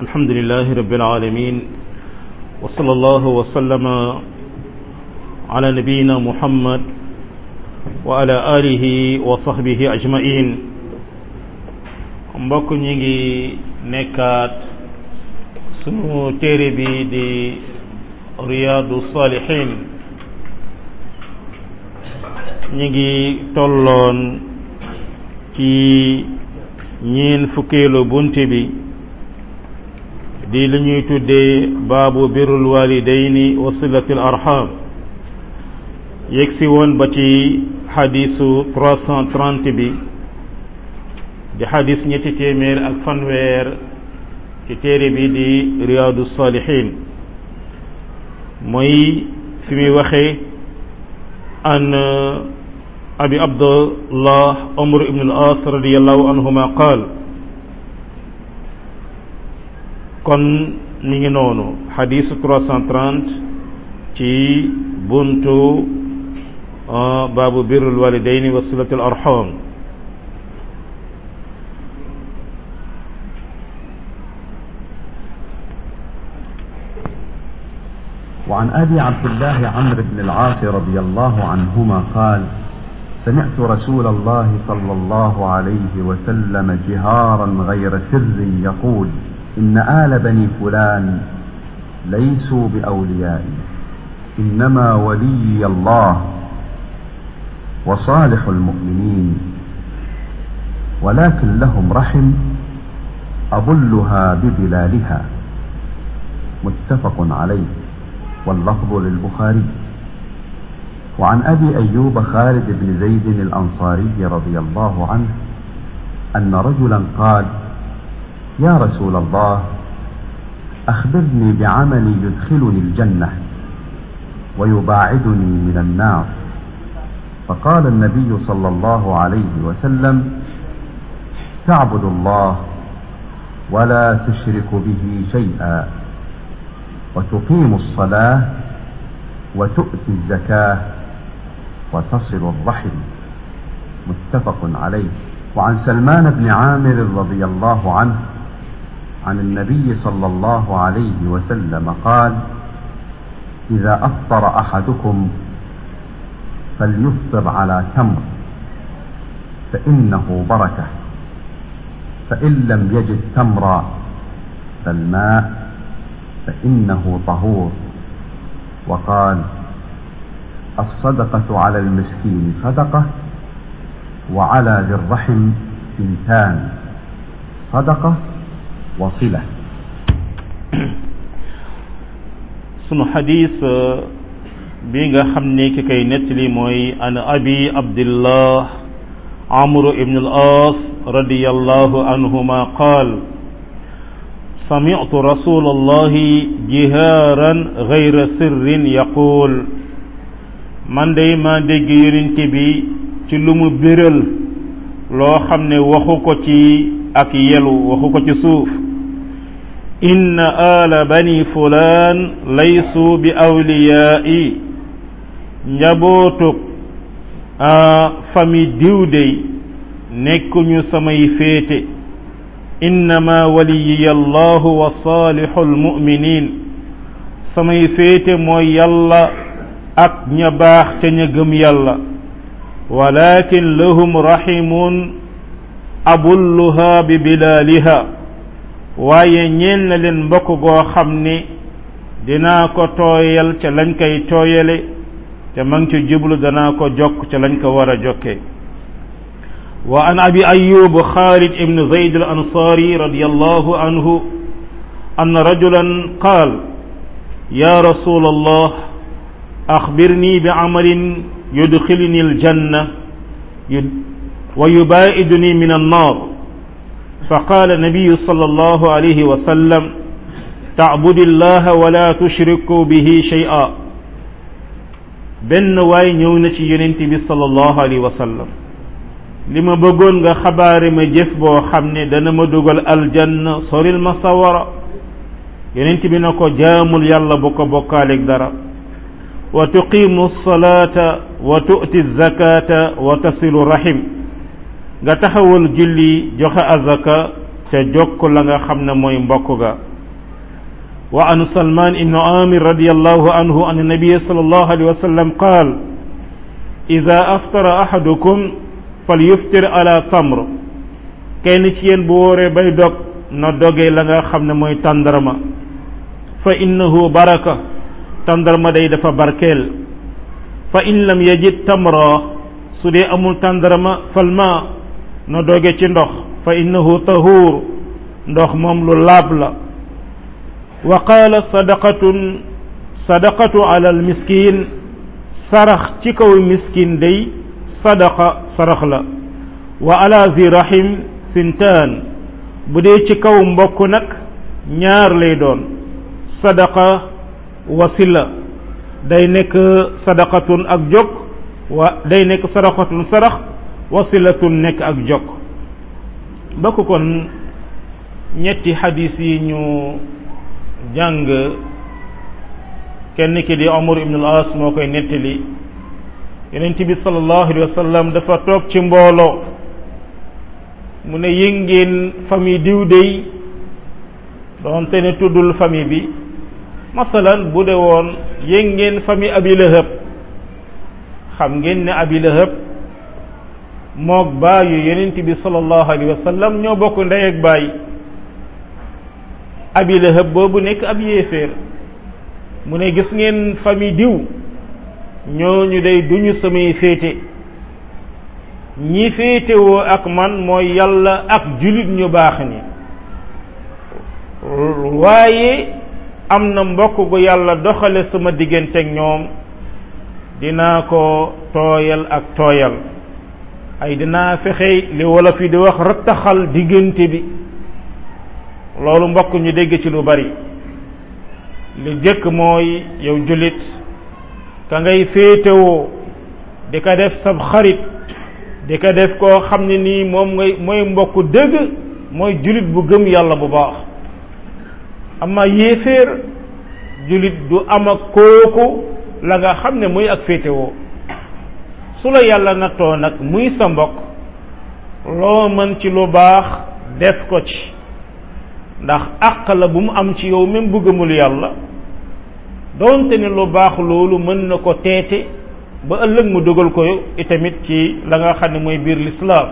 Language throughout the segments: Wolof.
الحمد لله رب العالمين وصلى الله وسلم على نبينا محمد وعلى آله وصحبه أجمعين mbokk ñi ngi nekkaat sunu téere bi di riyaadu salihin ñi ngi tolloon ci ñeen fukkeelu bunte bi di li ñuy tuddee baabu birrul walidayni wa silatil arham yegsi woon ba ci xadisu 330 bi di xadis ñetti téeméer ak fanweer ci téere bi di riyaadu salihin mooy fi muy waxee an abi abdullah umar ibn al-as radiyallahu anhuma qaal kon mi ngi noonu xadisu 330 ci buntu baabu birrul walidayni wa silatul arham وعن أبي عبد الله عمرو بن العاص رضي الله عنهما قال سمعت رسول الله صلى الله عليه وسلم جهارا غير سر يقول إن آل بني فلان ليسوا بأوليائي إنما ولي الله وصالح المؤمنين ولكن لهم رحم أظلها ببلالها متفق عليه واللفظ للبخاري وعن ابي ايوب خالد بن زيد الانصاري رضي الله عنه ان رجلا قال يا رسول الله اخبرني بعمل يدخلني الجنه ويباعدني من النار فقال النبي صلى الله عليه وسلم تعبد الله ولا تشرك به شيئا وتقيم الصلاة وتؤتي الزكاة وتصل الرحم متفق عليه وعن سلمان بن عامر رضي الله عنه عن النبي صلى الله عليه وسلم قال إذا أفطر أحدكم فليفطر على تمر فإنه بركة فإن لم يجد تمرا فالماء فإنه طهور وقال الصدقة على المسكين صدقة وعلى ذي الرحم ثنتان صدقة وصلة sunu xadis bi nga xam ne ki kay nettali mooy an abi abdillah amru ibn al as radiyallahu anhuma qaal سمعت رسول الله جهارا غير سر يقول man day ma dégg yonent bi ci lu mu biral loo xam ne waxu ko ci ak yelu waxu ko ci suuf inna ala bani fulaan laysu bi awliyaai njabootug famille diw dey nekkuñu samay féete innama waliyiya allahu wa saalixu almuminin samay féete mooy yàlla ak ña baax ca ña gëm yàlla walakin lahum rahimun abulluha bi bilaaliha waaye ñeel na leen mbokk goo xam ne dinaa ko tooyal ca lañ koy tooyale te ma ngi ci jublu danaa ko jokk ca lañ ko war a jokkee وعن أبي أيوب خالد بن زيد الأنصاري رضي الله عنه أن رجلا قال يا رسول الله أخبرني بعمل يدخلني الجنة ويبائدني من النار فقال النبي صلى الله عليه وسلم تعبد الله ولا تشرك به شيئا بن واي نيونتي ينتبي صلى الله عليه وسلم li ma bëggoon nga xabaare ma jëf boo xam ne dana ma dugal aljanna soril ma sawara yonent bi na ko jaamul yàlla bu ko bokkaaleeg dara wa tuqimu salata wa tu'ti zakata wa tasilu rahim nga taxawal julli joxe azaka ca jokk la nga xam ne mooy mbokk ga وعن سلمان بن عامر رضي الله عنه أن النبي صلى الله عليه وسلم قال إذا أفطر أحدكم فليفطر على تمر kenn ci yéen bu wóoree bay dog na dogee la nga xam ne mooy tàndarma fa innahu baraka tàndarma day dafa barkeel fa in lam yajid tamra su dee amul tàndarma falma na doge ci ndox fa innahu tahuur ndox moom lu laab la wa qaala sadaqatun sadaqatu ala al miskin sarax ci kaw miskin day sadaqa sarax la wa ala zi rahim sintaan bu dee ci kaw mbokk nag ñaar lay doon sadaqa wasila day nekk sadaqatun ak jokk wa day nekk sadaqatun sarax wasilatun nekk ak jokk bokk kon ñetti xadis yi ñu jàng kenn ki di Umar ibn al-As moo koy nettali yonent bi sallallahu alayhi wa sallam dafa toog ci mbooloo mu ne yëngeen famille diw dey doonte ne tuddul famille bi masalan bu de woon yëngeen famille Abi Lahab xam ngeen ne Abi Lahab moog baayu yonent bi sallallahu alayhi wa sallam ñoo bokk ndey ak baay Abi Lahab boobu nekk ab yéeféer mu ne gis ngeen famille diw ñooñu day duñu samay féete ñi féetewoo ak man mooy yàlla ak julit ñu baax ni waaye am na mbokk gu yàlla doxale sama digganteeg ñoom dinaa ko tooyal ak tooyal ay dinaa fexe li wolof yi di wax rattaxal diggante bi loolu mbokk ñu dégg ci lu bari li jëkk mooy yow jullit ka ngay féetewoo di ko def sab xarit di ko def koo xam ne nii moom ngay mooy mbokk dëgg mooy jullit bu gëm yàlla bu baax ama yéeféer jullit du am ak kooku la nga xam ne muy ak féetewoo su la yàlla nattoo nag muy sa mbokk loo mën ci lu baax def ko ci ndax àq la bu mu am ci yow même bu gëmul yàlla doonte ne lu baax loolu mën na ko teete ba ëllëg mu dugal ko itamit ci la nga xam ne mooy biir lislaam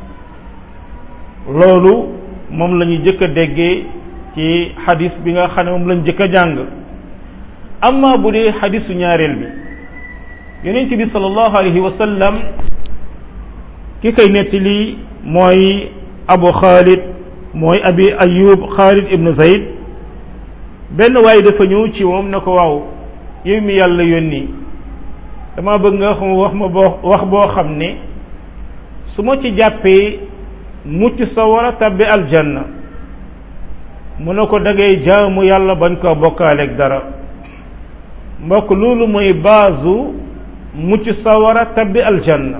loolu moom la ñu jëkk a déggee ci xadis bi nga xam ne moom lañ jëkk a jàng amma bu dee xadisu ñaareel bi yonent bi sallallahu alayhi wa sallam ki koy nettali mooy abu xaalid mooy abi ayub xaalid ibnu zayd benn waaye dafa ñëw ci moom ne ko waaw yow mi yàlla yónni dama bëgg nga xam wax ma boo wax boo xam ne su ma ci jàppee mucc sa war a tabbi aljanna mu ne ko dangay jaamu yàlla bañ koo bokkaaleeg dara mbokk loolu mooy baasu mucc sa war a tabbi aljanna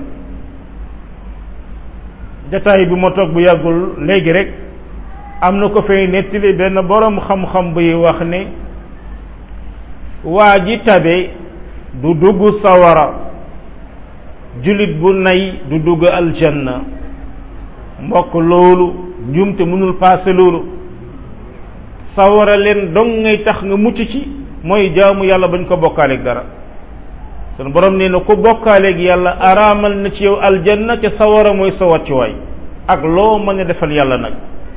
jataay bi ma toog bu yàggul léegi rek am na ko fay nettali benn boroom xam-xam buy wax ne waa ji tabe du dugg sawara jullit bu nay du dugg aljanna mbokk loolu njumte mënul paase loolu sawara leen dong ngay tax nga mucc ci mooy jaamu yàlla bañ ko bokkaaleeg dara sun borom nee na ku bokkaaleeg yàlla araamal na ci yow aljanna te sawara mooy sa wàccuwaay ak loo mën a defal yàlla nag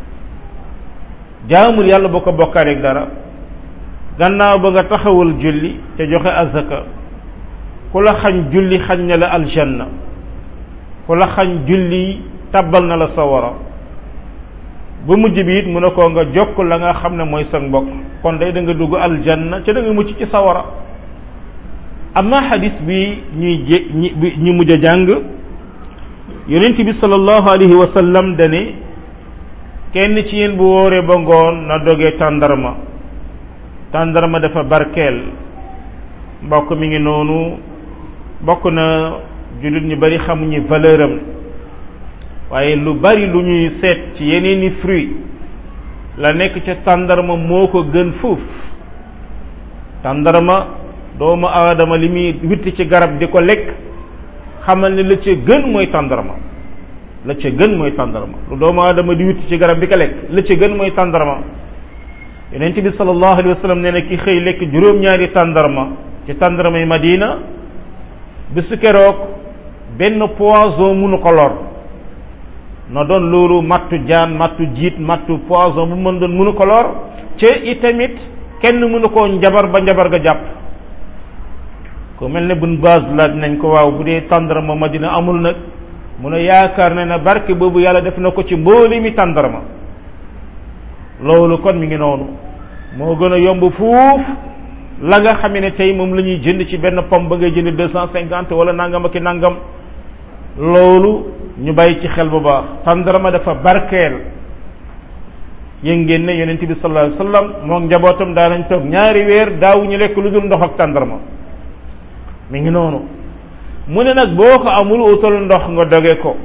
jaamul yàlla boo ko bokkaaleeg dara gannaaw ba nga taxawal julli te joxe azaka ku la xañ julli xañ na la aljanna ku la xañ julli tabbal na la sawara ba mujj bi it mu ne ko nga jokk la nga xam ne mooy sa mbokk kon day da nga dugg aljanna ca da nga mucc ci sawara amma xadis bi ñuy jé ñi mujj a jàng yonent bi sallallahu alayhi wa sallam dane kenn ci yéen bu wóoree ba ngoon na dogee tàndarma tàndarma dafa barkeel mbokk mi ngi noonu bokk na jullit ñu bari xamuñu valeur am waaye lu bari lu ñuy seet ci yeneeni fruit la nekk ca tàndarma moo ko gën fuuf tàndarma doomu aadama li muy witti ci garab di ko lekk xamal ne la ca gën mooy tàndarma la ca gën mooy tàndarma lu doomu aadama di witti ci garab di ko lekk la ca gën mooy tàndarma yonent bi sallallahu alayhi wa sallam nee na ki xëy lekk juróom-ñaari tàndarma ci tàndarma yi Madina bisu keroog benn poison munu ko lor na doon loolu mattu jaan mattu jiit mattu poison bu mën doon munu ko lor ca itamit kenn mënu koo njabar ba njabar ga jàpp ku mel ne bun base laaj nañ ko waaw bu dee tàndarma Madina amul nag mu ne yaakaar na ne barke boobu yàlla def na ko ci mbooli mi tàndarma loolu kon mi ngi noonu moo gën a yomb fuuf la nga xam ne tey moom la ñuy jënd ci benn pomme ba ngay jënd deux cent cinquante wala nangam ak i nangam loolu ñu bàyyi ci xel bu baax tàndarma dafa barkeel yéen ngeen ne yonent bi sallallahu alayhi wasallam moom njabootam daa nañ toog ñaari weer daawuñu lekk lu dul ndox ak tàndarma mi ngi noonu mu ne nag boo ko amul utal ndox nga doge ko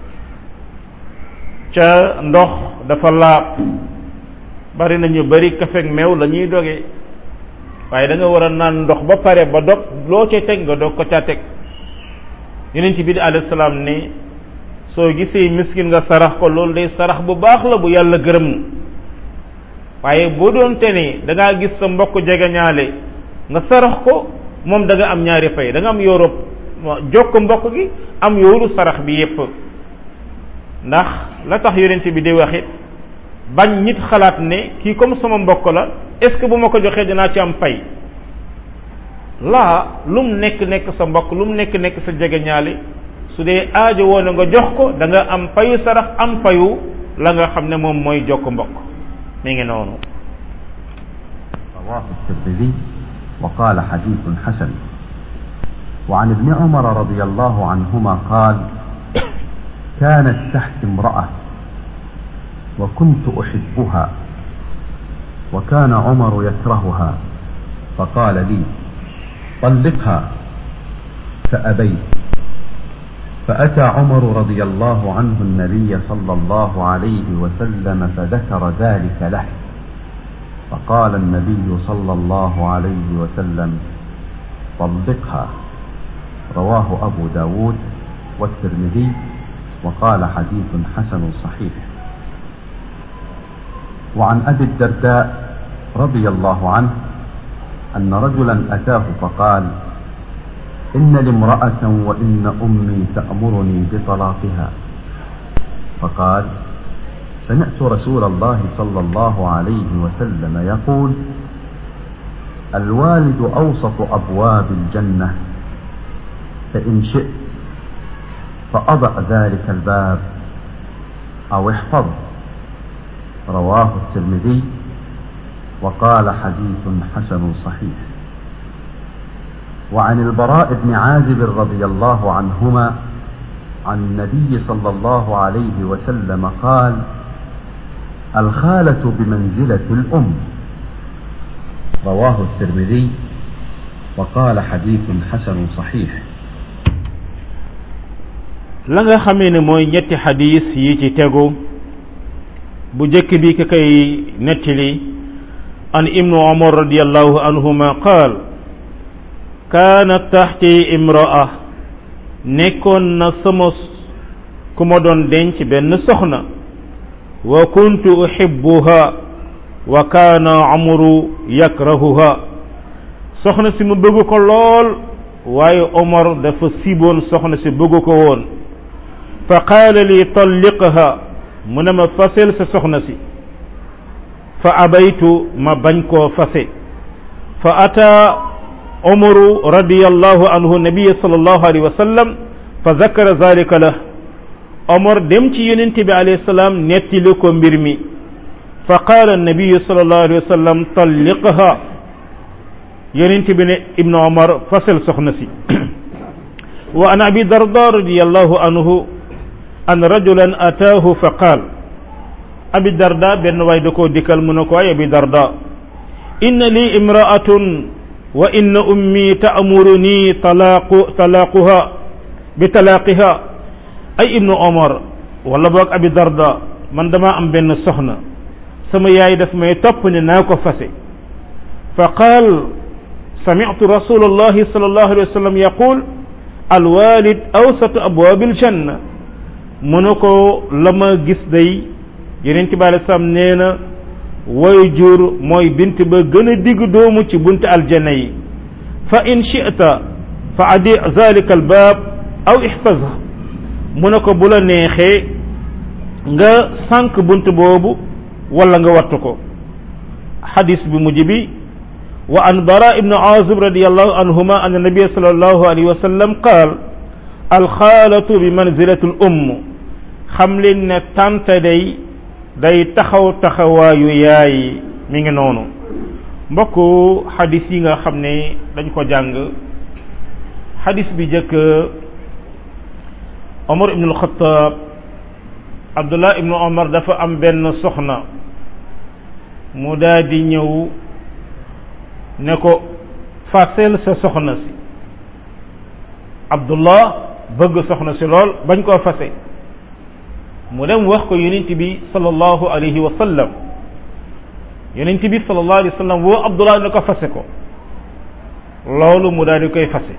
ca ndox dafa laab bari na ñu bari kafeeg meew la ñuy doge waaye da nga war a naan ndox ba pare ba dog loo ca teg nga dog ko ca teg yonent bi di alayhi salaam ne soo gisee miskin nga sarax ko loolu day sarax bu baax la bu yàlla gërëm waaye boo doon te ne da ngaa gis sa mbokk jegeñaale nga sarax ko moom da nga am ñaari fay da nga am yoorub jokk mbokk gi am yooru sarax bi yépp ndax la tax yonent bi di waxit bañ nit xalaat ne kii comme sama mbokk la est-ce que bu ma ko joxee dinaa ci am pay laa lum nekk nekk sa mbokk lum nekk nekk sa jegeñaale su dee aajo woon nga jox ko da nga am payu sarax am payu la nga xam ne moom mooy jokk mbokk mi ngi noonu رواه الترمذي وقال حديث حسن وعن ابن عمر رضي الله عنهما قال كانت تحت امرأة وكنت أحبها وكان عمر يكرهها فقال لي طلقها فأبيت فأتى عمر رضي الله عنه النبي صلى الله عليه وسلم فذكر ذلك له فقال النبي صلى الله عليه وسلم طلقها رواه أبو داود والترمذي وقال حديث حسن صحيح وعن أبي الدرداء رضي الله عنه أن رجلا أتاه فقال إن لامرأة وإن أمي تأمرني بطلاقها فقال سمعت رسول الله صلى الله عليه وسلم يقول الوالد أوسط أبواب الجنة فإن شئت فأضع ذلك الباب أو احفظ رواه الترمذي وقال حديث حسن صحيح وعن البراء بن عازب رضي الله عنهما عن النبي صلى الله عليه وسلم قال الخالة بمنزلة الأم رواه الترمذي وقال حديث حسن صحيح la nga xamee ne mooy ñetti xadis yi ci tegu bu jëkk bi ka koy nettali an ibnu umar radiallahu anhuma qaal kaanat taxti imraa nekkoon na sama ku ma doon denc benn soxna wa kuntu uhibbuha wa kaana amru yakrahuha soxna si mu bëgg ko lool waaye omar dafa siboon soxna si bëgg ko woon fa qaala li talliqha mu ne ma fasel sa soxna si fa abaytu ma bañ koo fase fa ata umaru radiyallahu anhu nabiya sallallahu alayhi wa sallam fa zakara zalika lah omar dem ci yonent bi alayhi salaam nettali ko mbir mi fa qaala nabiyu sallallahu alayhi wa sallam talliqha yonent bi ne ibnu omar fasel soxna si wa an abi darda radiyallahu anhu an rajulan ataahu fa qaal abi darda benn waay da koo dikkal mu ne ko ay abi darda inna li imraatun wa inna ummi ta'muruni talaaqu talaaquha bi talaaqiha ay ibnu omar wala boog abi darda man dama am benn soxna sama yaay daf may topp ne naa ko fase fa qaal sami'tu rasulallahi sallallahu alayhi wa sallam yaqul alwalid awsatu abwaabil janna mu ne ko la ma gis day yeneen ci baale sam nee na way jur mooy bint ba gën a digg doomu ci bunti aljanna yi fa in shi'ta fa adi zalika al baab aw ihfazha mu ne ko bu la neexee nga sànq bunt boobu wala nga wattu ko xadis bi mujj bi wa an bara ibnu azib radiallahu anhuma an nabia sallallahu alayhi wa sallam qaal alxaalatu bi manzilati l umm xam leen ne tante day day taxaw taxawaayu yaay mi ngi noonu mbokk xadis yi nga xam ne dañ ko jàng xadis bi jëkk omar ibnu alxataab abdullah ibnu omar dafa am benn soxna mu daal di ñëw ne ko fasel sa soxna si abdullah bëgg soxna si lool bañ koo fase mu dem wax ko yonent bi sallallahu alayhi wa sallam yonent bi sallallahu alayhi wa sallam woo abdullah ne ko fase ko loolu mu daal di koy fase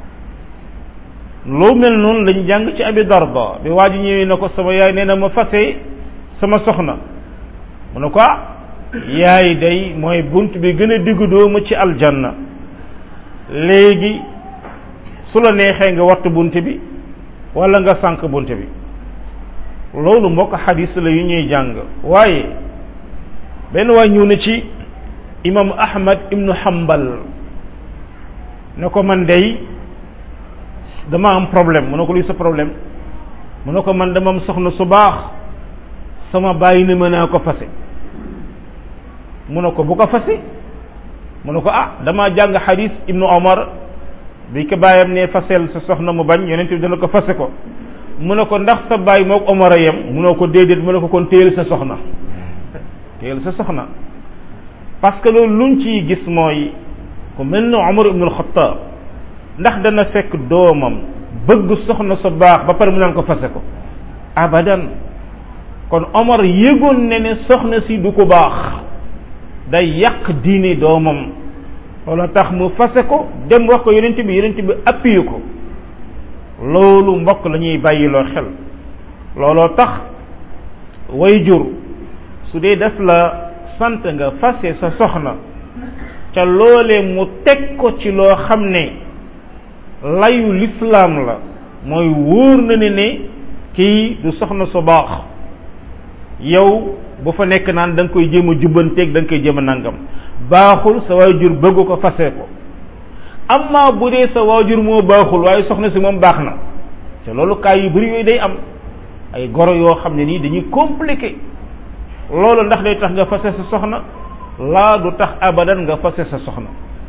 lu mel noonu lañ jàng ci abi darda bi waa ji ñëwee ne ko sama yaay nee na ma fase sama soxna mu ne ko ah yaay day mooy bunt bi gën a diggu doomu ci aljanna léegi su la neexee nga wattu bunt bi wala nga sànq bunt bi loolu mbokk xadis la yu ñuy jàng waaye benn waay ñëw na ci imam ahmad ibnu hambal ne ko man day dama am problème mu ne ko luy sa problème mu ne ko man dama am soxna su baax sama bàyyi ne mën naa ko fase mu ne ko bu ko fase mu ne ko ah dama jàng xadis ibnu omar bi ko bàyyam ne fasel sa soxna mu bañ yonent bi dana ko fase ko mu ne ko ndax sa bàyyi moog omar a yem mu ne ko déedéet mu ne ko kon téyel sa soxna téyel sa soxna parce que loolu luñ ciy gis mooy ku mel ne omar ibnu alxataab ndax dana fekk doomam bëgg soxna sa baax ba pare mu naan ko fase ko abadan kon omar yëgoon ne ne soxna si du ko baax day yàq diine doomam loolu tax mu fase ko dem wax ko yonent bi yonent bi appuyé ko loolu mbokk la ñuy bàyyiloo xel looloo tax way jur su dee def la sant nga fase sa soxna ca loolee mu teg ko ci loo xam ne layu lislaam la mooy wóor na ne ne kii du soxna su baax yow bu fa nekk naan da nga koy jéem a jubbanteeg da nga koy jéem a nangam baaxul sa waajur bëgg ko fase ko amma bu dee sa waajur moo baaxul waaye soxna si moom baax na te loolu kaay yu bari yooyu day am ay goro yoo xam ne nii dañuy compliqué loolu ndax day tax nga fase sa soxna laa du tax abadan nga fase sa soxna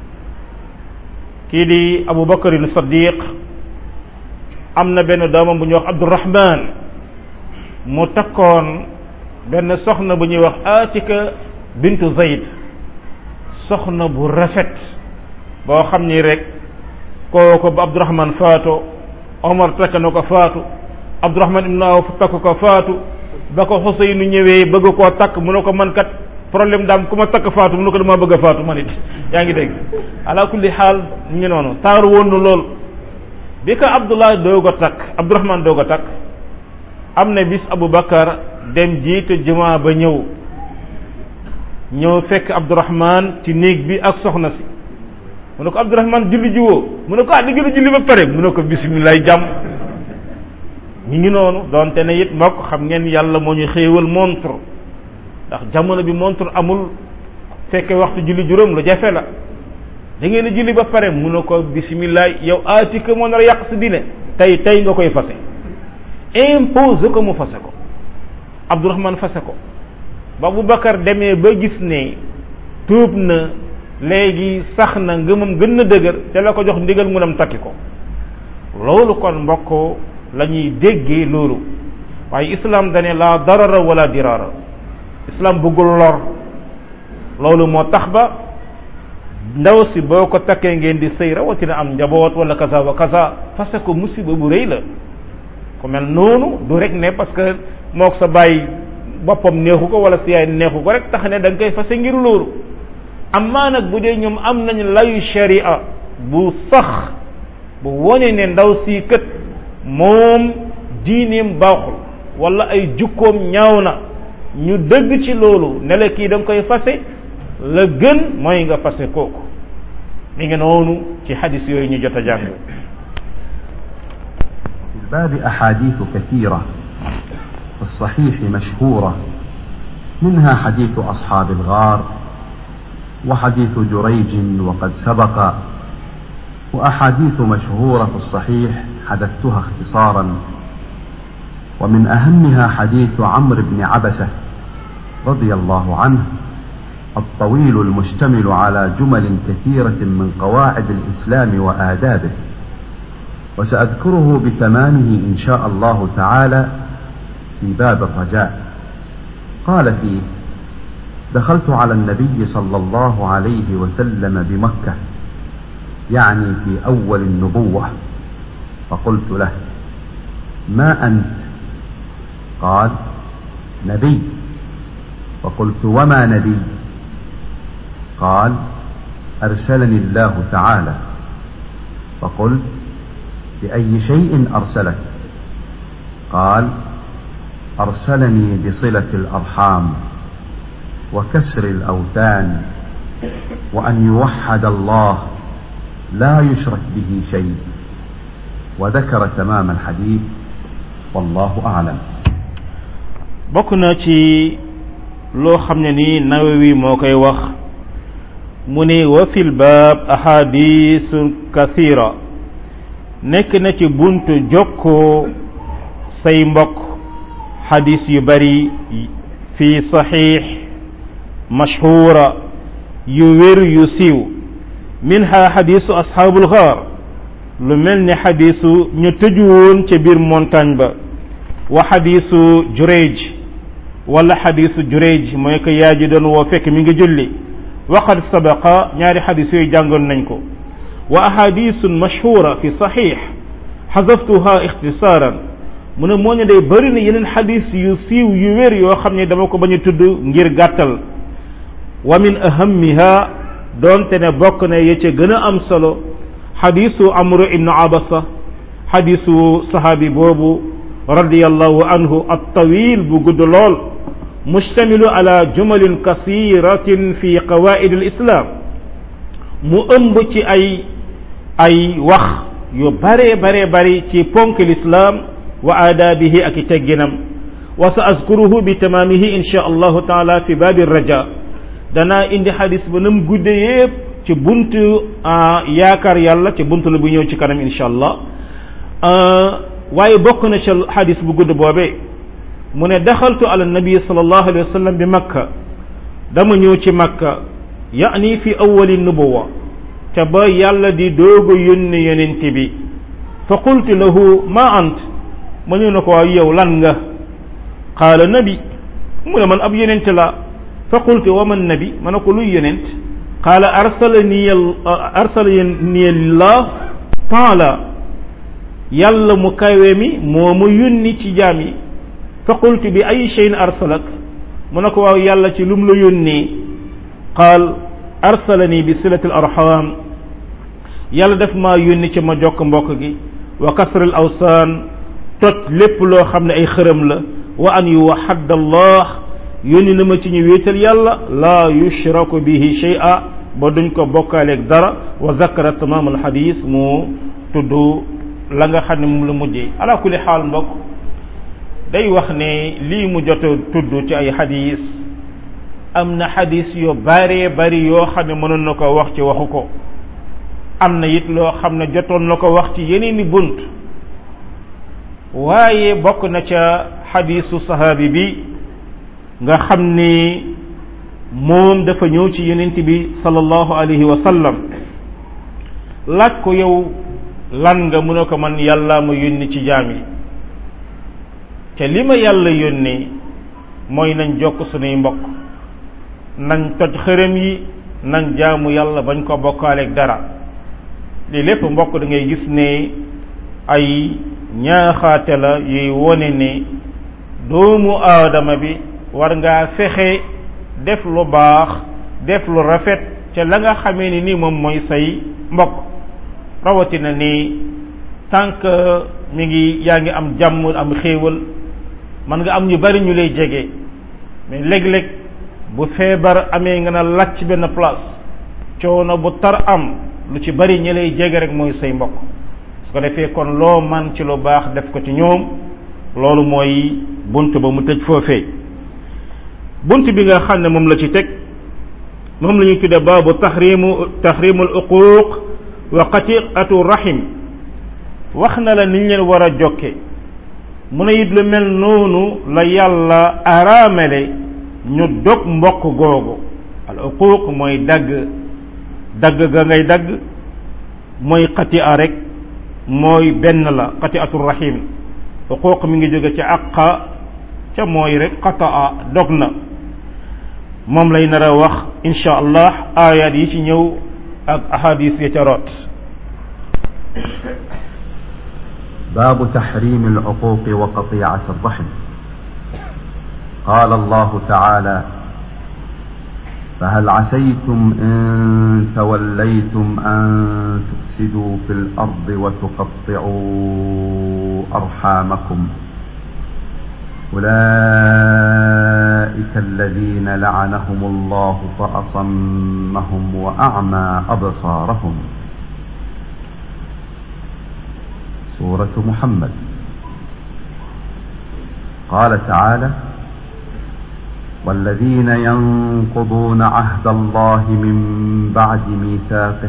kii di Abu Bakarin Saddiq am na benn doomam bu ñuy wax Abdurahman mu takkoon benn soxna bu ñuy wax Atika bintu Zayd soxna bu rafet boo xam ni rek kooku ba Abdurahman faatu Omar takk na ko faatu Abdurahman ibn Awf takk ko faatu ba ko Xuseynu ñëwee bëgg koo takk mu ne ko man kat problème daam ku ma takk faatu mu ne ko damaa bëgg a faatu man it yaa ngi dégg ala kulli xaal ñu ngi noonu taaru woon na lool bi ko Abdullah doog a takk Abdurahman doog a takk am na bis Aboubacar dem jiite jumaa ba ñëw ñëw fekk Abdurahman ci néeg bi ak soxna si mu ne ko Abdurahman julli jiwoo mu ne ko ah di gën a julli ba pare mu ne ko bisimilah jàmm ñu ngi noonu donte ne it mbokk xam ngeen yàlla moo ñu xéewal montre ndax jamono bi montre amul fekke waxtu julli juróom lu jafe la da ngeen a julli ba pare mu ne ko bisimilah yow aatika moo nar a yàq si diine tey tey nga koy fase impose ko mu fase ko Abdurahman fase ko ba Abubakar demee ba gis ne tuub na léegi sax na ngëmam gën na dëgër te la ko jox ndigal mu dem takki ko loolu kon mbokk la ñuy déggee loolu waaye islam dane la darara wala dirara islam bëggul lor loolu moo tax ba ndaw si boo ko takkee ngeen di sëy rawatina am njaboot wala kaza wa kaza parce que musiba bu rëy la ku mel noonu du rek ne parce que moo ko sa bàyyi boppam neexu ko wala si yaay neexu ko rek tax ne da nga koy fase ngir loolu amaa nag bu dee ñoom am nañ layu sharia bu sax bu wone ne ndaw si kët moom diineem baaxul wala ay jukkoom ñaaw na ñu dëgg ci loolu ne la kii da nga koy fase la gën mooy nga fase kooku mi ngi noonu ci xadis yooyu ñu jot a jàng في الباب أحاديث كثيرة في الصحيح مشهورة منها حديث أصحاب الغار وحديث جريج وقد سبق وأحاديث مشهورة في الصحيح حدثتها اختصارا ومن أهمها حديث عمرو بن عبسة رضي الله عنه الطويل المشتمل على جمل كثيرة من قواعد الإسلام وآدابه وسأذكره بتمامه إن شاء الله تعالى في باب الرجاء قال فيه دخلت على النبي صلى الله عليه وسلم بمكة يعني في أول النبوة فقلت له ما أنت قال نبي فقلت وما نبي قال أرسلني الله تعالى فقلت بأي شيء أرسلك قال أرسلني بصلة الأرحام وكسر الأوثان وأن يوحد الله لا يشرك به شيء وذكر تمام الحديث والله أعلم bokk na ci loo xam ne ni nawawi moo koy wax mu ne wa fil baab ahadisu kathira nekk na ci buntu jokkoo say mbokk xadis yu bari fi saxiix mashhuura yu wér yu siiw minha xadisu asxaabul gaar lu mel ni xadisu ñu tëju woon ca biir montagne ba wa xadisu jureej wala xadisu jureej mooy ko yaa ji doon woo fekk mi ngi julli waqad sabaqa ñaari xadis yooyu jàngoon nañ ko wa ahadisun mashhura fi saxiix xasaftuha ixtisaaran mu ne moo ne day bëri na yeneen xadis yu siiw yu wér yoo xam ne dama ko bañ a tudd ngir gàttal wa min ahammiha doonte ne bokk na ya ca gën a am solo xadisu amru ibnu abasa xadisu sahaabi boobu radiyallahu anhu at-tawil bu gudd lool mustamilu ala jumalin kasiratin fi qawaid al-islam mu ëmb ci ay ay wax yu bare bare bari ci ponk l'islam wa aadaabihi ak i tegginam wa sa azkuruhu bi tamaamihi insha allahu taala fi baabi raja danaa indi xadis ba nam gudde yépp ci buntu yaakaar yàlla ci buntu la bu ñëw ci kanam insha allah waaye bokk na ca xadis bu gudd boobee mu ne daxaltu ala nabi sallallahu alayhi wa sallam bi makka dama ñëw ci makka yaani fi awali nubuwa te ba yàlla di doog a yónni yonent bi fa qultu lahu ma ant ma ñëw na ko waaw yow lan nga qaala nabi mu ne man ab yonent la fa qultu wa man nabi ma ne ko luy yonent qaala arsalani arsalani llah taala yàlla mu kawe mi moo mu yónni ci jaam yi fa qultu bi ay cheyin arsalak mu ne ko waaw yàlla ci lum la yónnee qaal arsalani bi silati al arham yàlla def maa yónni ci ma jokk mbokk gi wa kasral awsaan toj lépp loo xam ne ay xërëm la wa an yuwaxadd allah yónni na ma ci ñu wéetal yàlla laa yushraku bihi shay'a ba duñ ko bokkaaleeg dara wa zakara tamaam al xadis mu tudd la nga xam ne moom la mujjee ala kulli xaal mbokk day wax ne lii mu jot a tudd ci ay xadis am na xadis yu bare bari yoo xam ne mënoon na ko wax ci waxu ko am na it loo xam ne jotoon na ko wax ci yeneeni bunt waaye bokk na ca xadisu sahaabi bi nga xam ni moom dafa ñëw ci yonent bi sallallahu alayhi wa sallam laaj ko yow lan nga mu ne ko man yàlla ma yónni ci jaam yi te li ma yàlla yónni mooy nañ jokk sunuy mbokk nañ toj xërëm yi nañ jaamu yàlla bañ ko bokkaaleeg dara lii lépp mbokk da ngay gis ne ay ñaaxaate la yuy wone ne doomu aadama bi war ngaa fexe def lu baax def lu rafet ca la nga xamee ni nii moom mooy say mbokk rawatina ni tant que mi ngi yaa ngi am jàmm am xéewal man nga am ñu bari ñu lay jege mais léeg-léeg bu feebar amee nga na lacc benn place coono bu tar am lu ci bari ñi lay jege rek mooy say mbokk su ko defee kon loo man ci lu baax def ko ci ñoom loolu mooy bunt ba mu tëj foofee bunt bi nga xam ne moom la ci teg moom la ñuy tudde baabu tahrimu tahrimul uquuq wa qati'atu rahim wax na la niñ leen war a jokke mu ne it lu mel noonu la yàlla araamele ñu dog mbokk googu al uquuq mooy dagg dagg ga ngay dagg mooy qati'a rek mooy benn la qati'atu rahim uquuq mi ngi jóge ci àqa ca mooy rek qataa dog na moom lay nar a wax insha allah ayat yi ci ñëw ak ahadis yi ca root باب تحريم العقوق وقطيعة الرحم قال الله تعالى فهل عسيتم إن توليتم أن تفسدوا في الأرض وتقطعوا أرحامكم أولئك الذين لعنهم الله فأصمهم وأعمى أبصارهم سورة محمد قال تعالى والذين ينقضون عهد الله من بعد ميثاقه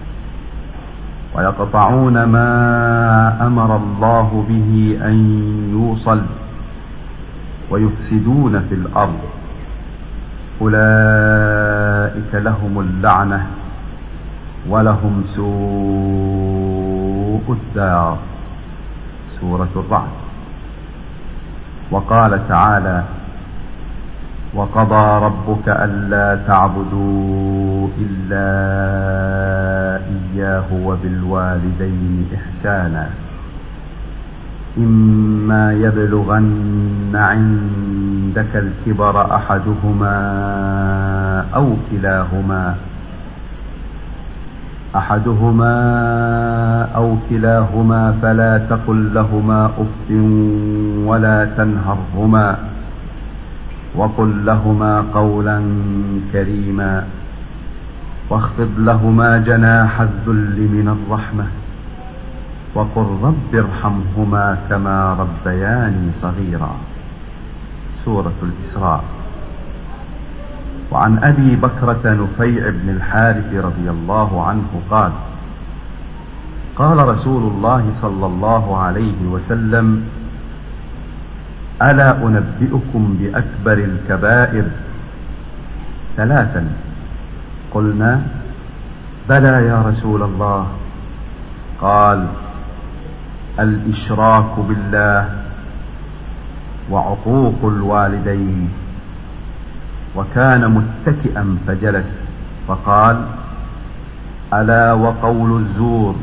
ويقطعون ما امر الله به ان يوصل ويفسدون في الارض اولئك لهم اللعنه ولهم سوء الدار سوره الرعد وقال تعالى وقضى ربك ألا تعبدوا إلا إياه وبالوالدين إحسانا إما يبلغن عندك الكبر أحدهما أو كلاهما أحدهما أو كلاهما فلا تقل لهما أف ولا تنهرهما وقل لهما قولا كريما واخفض لهما جناح الذل من الرحمة وقل رب ارحمهما كما ربياني صغيرا سورة الإسراء وعن أبي بكرة نفيع بن الحارث رضي الله عنه قال قال رسول الله صلى الله عليه وسلم ألا أنبئكم بأكبر الكبائر ثلاثا قلنا بلى يا رسول الله قال الإشراك بالله وعقوق الوالدين وكان متكئا فجلس فقال ألا وقول الزور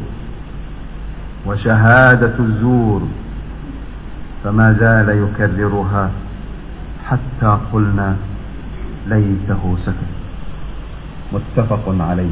وشهادة الزور فما زال يكررها حتى قلنا ليته سكت متفق عليه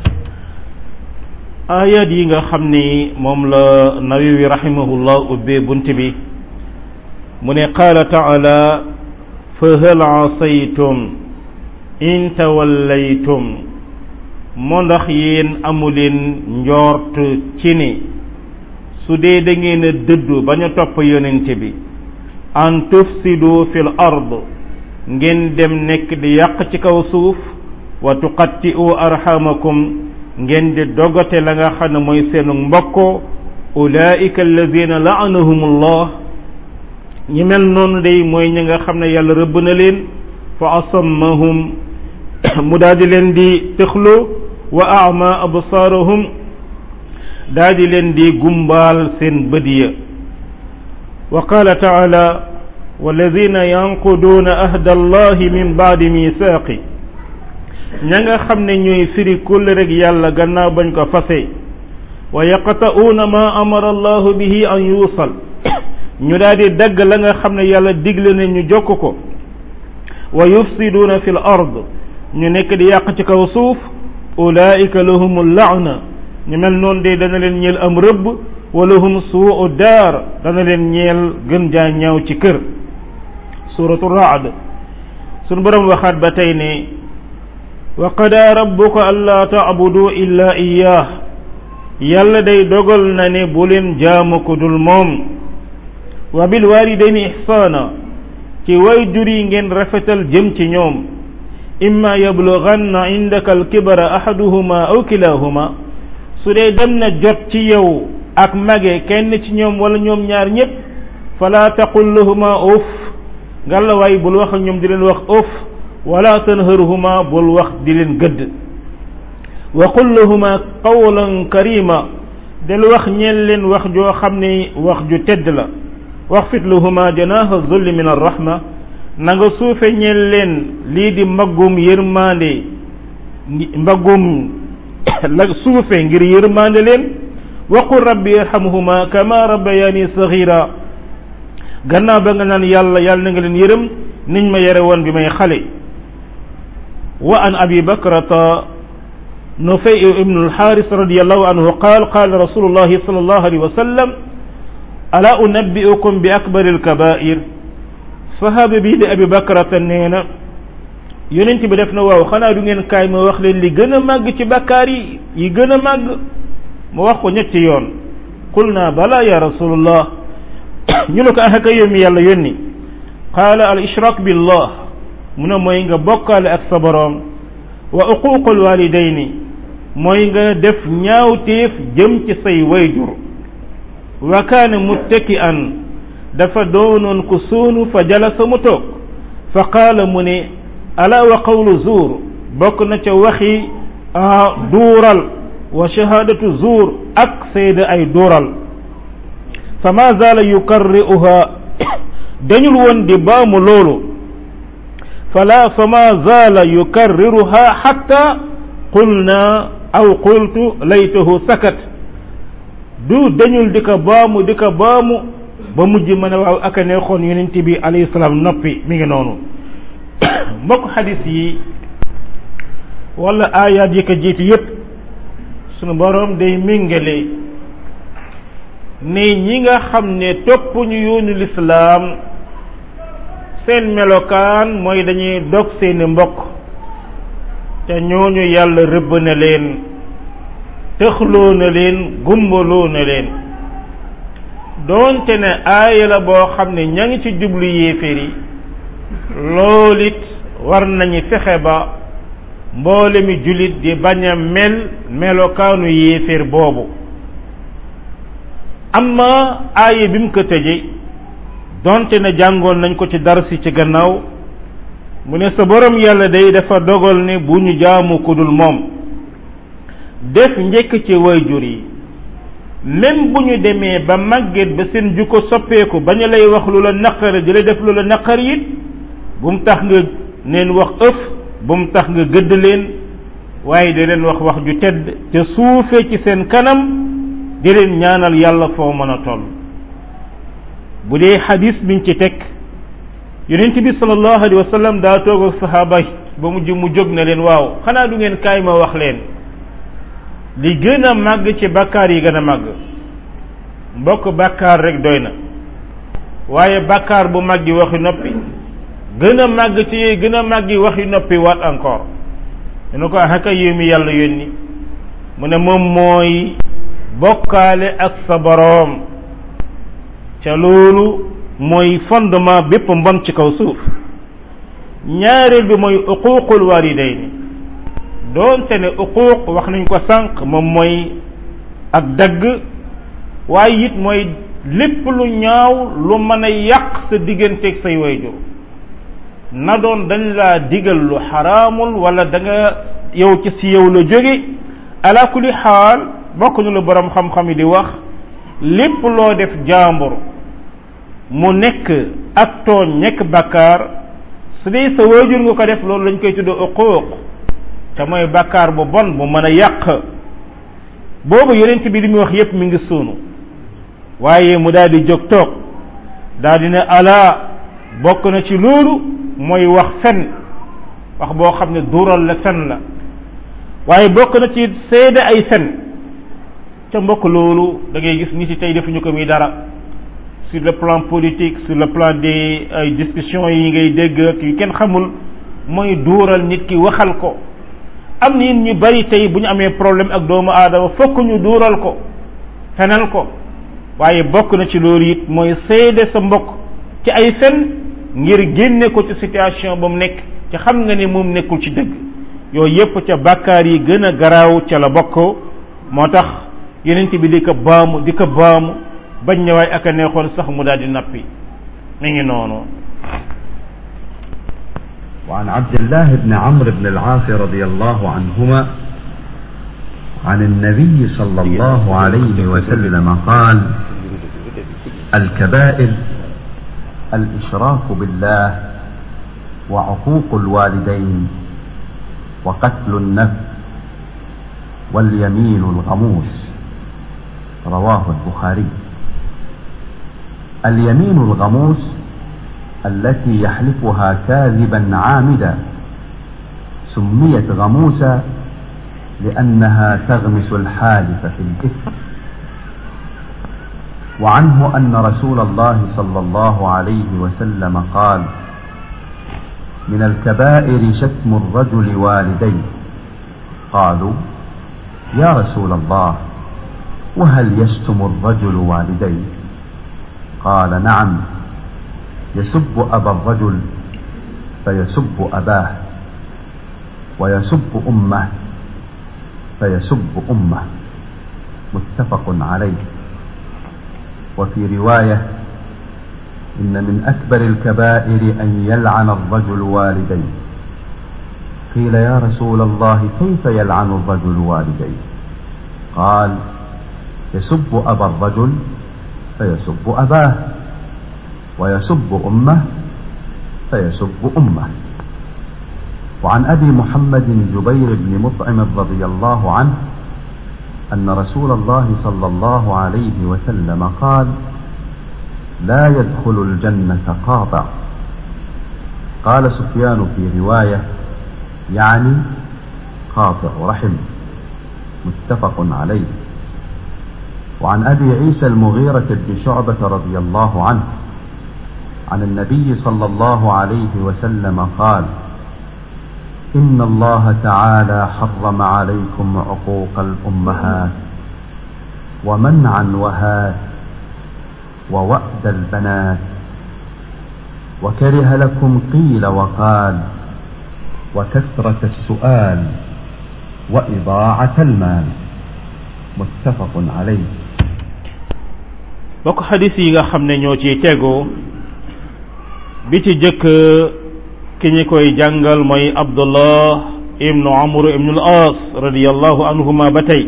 ayat yi nga xam ni moom la nawawi rahimahullah ubbee bunt bi mu ne qaala taala fa hal asaytum in tawallaytum moo ndax yéen amuleen njort ci ni su dee da ngeen a dëddu bañ a topp yonent bi an tufsidu fil ard ngeen dem nekk di yàq ci kaw suuf wa tuqatti'u arhamakum ngeen di dogate la nga xam ne mooy seenu mbokko ulaika alladina la'anahumullah ñi mel noonu day mooy ñi nga xam ne yàlla rëbb na leen fa asammahum mu daal di leen di tëxlu wa a'ma absaarahum daal di leen di gumbaal seen bët ya wa qaala taala walladina yanquduuna ahda allahi min baadi misaaqi ña nga xam ne ñooy firi kull rek yàlla gannaaw bañ ko fase wa yaqta'uuna ma amara allahu bihi an yuusal ñu daal di dagg la nga xam ne yàlla digle ne ñu jokk ko wa yufsiduuna fi l ard ñu nekk di yàq ci kaw suuf ulaika lahum laana ñu mel noonu de dana leen ñeel am rëbb wa lahum suu daar dana leen ñeel gën jaa ñaaw ci kër suratu raad sunu borom waxaat ba tey ne wa qadaa rabbuka allaa taabudu illa iyaah yàlla day dogal na ne bu leen jaamu ko dul moom wa bil walidayni ihsaana ci way jur yi ngeen rafetal jëm ci ñoom imma yablughanna indaka alkibara ahaduhuma aw kilahuma su dee dem na jot ci yow ak mage kenn ci ñoom wala ñoom ñaar ñépp fala taqul lahuma uf ngalla waay bul wax ak ñoom di leen wax uf wala tanharhuma bul wax di leen gëdd wa qul lahuma qawlan karima del wax ñeel leen wax joo xam ne wax ju tedd la waxfit lahuma janaha zulli min arrahma na nga suufe ñeel leen lii di mbaggum yërmande mbaggum la suufe ngir yërmande leen waqul rabbi irhamhuma kama rabbayani saghira gannaaw ba nga naan yàlla yàlla na nga leen yërëm niñ ma yare woon bi may xale wa an abi bakrata nufay ibnu alxaaris radiallahu anhu qaal qaala rasulullahi sallallahu alayhi wa sallam ala unabbi'ukum bi akbari alkabair sahaaba bii di abi bakrata nee na yonent bi def na waaw xanaa du ngeen kaay ma wax leen li gën a màgg ci bakkaar yi yi gën a màgg mu wax ko ñetti yoon qul naa bala ya rasulullah ñu ne ko axaka yow mi yàlla yónni qaala al ishrak billah mu ne mooy nga bokkaale ak sa boroom wa uququl walidayni mooy nga def ñaawteef jëm ci say wayjur wa kaana muttaki an dafa doonoon ku suunu fa jalasa mu toog fa qaala mu ne ala wa qawlu zuur bokk na ca waxi duural wa shahaadatu zuur ak seede ay duural fa ma zaala yukarri'uha dañul woon di baamu loolu fala fa ma zaala yukarriruha xatta qulna aw qultu laytahu sakat du dañul di ko baamu di ko baamu ba mujj mën a waaw aka neexoon yonent bi alayhi salaam noppi mi ngi noonu mbokk xadis yi wala aayaat yi ko jiitu yépp sunu boroom day méngale ne ñi nga xam ne topp ñu yoonu lislaam seen melokaan mooy dañuy dog seeni mbokk te ñooñu yàlla rëbb na leen tëxloo na leen gumbaloo na leen doonte ne aaya la boo xam ne ña ngi ci jublu yéeféer yi loolu it war nañu fexe ba mboole mi jullit di bañ a mel melokaanu yéeféer boobu amma aaya bi mu ko tëje donte ne jàngoon nañ ko ci darsi ci gannaaw mu ne sa borom yàlla day dafa dogal ne bu ñu jaamu ku dul moom def njëkk ci wayjur yi même bu ñu demee ba màgget ba seen jukko soppeeku ba ñu lay wax lu la naqari di la def lu la naqari it bu mu tax nga neen wax ëf bu mu tax nga gëdd leen waaye di leen wax wax ju tedd te suufee ci seen kanam di leen ñaanal yàlla foo mën a toll bu dee xadis biñ ci teg yonent bi sallallahu alayhi wa sallam daa toog ak saxaaba ba mujj mu jóg na leen waaw xanaa du ngeen kaay ma wax leen li gën a màgg ci bakkaar yi gën a màgg mbokk bakkaar rek doy na waaye bakkaar bu màgg yi waxi noppi gën a màgg ci yooyu gën a màgg yi waxi noppi waat encore dina ko xaka yow mi yàlla yónni mu ne moom mooy bokkaale ak sa boroom ca loolu mooy fondement bépp mbon ci kaw suuf ñaareel bi mooy uquuqul walidayni doonte ne uquuq wax nañ ko sànq moom mooy ak dagg waaye it mooy lépp lu ñaaw lu mën a yàq sa digganteeg say wayjur na doon dañ laa digal lu xaraamul wala da nga yow ci si yow la jóge ala kulli xaal bokk ñu lu borom xam-xam yi di wax lépp loo def jàmbur mu nekk ak tooñ nekk bàkkaar su dee sa waajur nga ko def loolu lañ koy tudd uquuq te mooy bàkkaar bu bon bu mën a yàq boobu yonent bi li muy wax yépp mi ngi suunu waaye mu daal di jóg toog daal di ne ala bokk na ci loolu mooy wax fen wax boo xam ne duural la fen la waaye bokk na ci seede ay fen ca mbokk loolu da ngay gis nit yi tey defuñu ko muy dara sur le plan politique sur le plan des ay discussions yi ngay dégg ak yu kenn xamul mooy duural nit ki waxal ko am nit ñu bari tey bu ñu amee problème ak doomu aadama fokk ñu duural ko fenal ko waaye bokk na ci loolu it mooy seede sa mbokk ci ay fen ngir génne ko ci situation ba mu nekk ci xam nga ne moom nekkul ci dëgg yooyu yépp ca bàkkaar yi gën a garaaw ca la bokk moo tax yenent bi di ko baamu di ko baamu bañ ñëwaay ak a neexoon sax mu daal di nappi mi ngi noonu وعن عبد الله بن عمرو بن العاص رضي الله عنهما عن النبي صلى الله عليه وسلم قال الكبائر الإشراك بالله وعقوق الوالدين وقتل النفس واليمين الغموس رواه البخاري اليمين الغموس التي يحلفها كاذبا عامدا سميت غموسا لأنها تغمس الحالف في الإثم وعنه أن رسول الله صلى الله عليه وسلم قال من الكبائر شتم الرجل والديه قالوا يا رسول الله وهل يشتم الرجل والديه قال نعم يسب أبا الرجل فيسب أباه ويسب أمه فيسب أمه متفق عليه وفي رواية إن من أكبر الكبائر أن يلعن الرجل والديه قيل يا رسول الله كيف يلعن الرجل والديه قال يسب أبا الرجل فيسب أباه ويسب أمه فيسب أمه وعن أبي محمد جبير بن مطعم رضي الله عنه أن رسول الله صلى الله عليه وسلم قال لا يدخل الجنة قاطع قال سفيان في رواية يعني قاطع رحم متفق عليه وعن أبي عيسى المغيرة بن شعبة رضي الله عنه عن النبي صلى الله عليه وسلم قال إن الله تعالى حرم عليكم عقوق الأمهات ومنع وهات ووأد البنات وكره لكم قيل وقال وكثرة السؤال وإضاعة المال متفق عليه bokk xadis yi nga xam ne ñoo ci tegoo bi ci jëkk ki ñi koy jàngal mooy abdullah ibnu amr ibnu al as radiallahu anhuma ba tey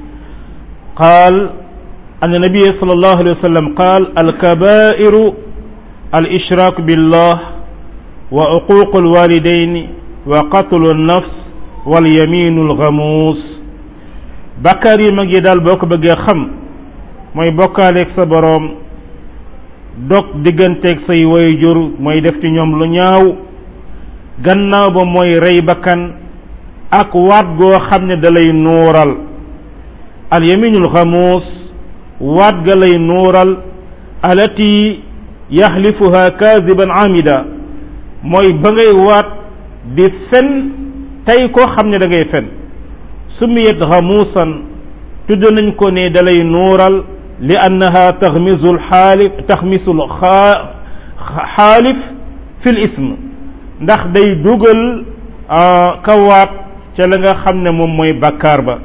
qaal أن النبي صلى الله عليه وسلم قال الكبائر الإشراك بالله وعقوق الوالدين وقتل النفس واليمين الغموس بكاري مجي دال بوك بغي خم موي بوكاليك sa borom dog digganteeg say wayjur mooy def ci ñoom lu ñaaw gannaaw ba mooy rey bakkan ak waat goo xam ne da lay nuural al yaminul xamuus waat ga lay nuural alati yaxlifuha kaadiban amida mooy ba ngay waat di fen tey koo xam ne da ngay fen sumiyat xamuusan tudd nañ ko ne da lay nuural li annaha taxmisu lxaalif taxmisu xaalif fi l ism ndax day dugal kawaat ca la nga xam ne moom mooy bakkaar ba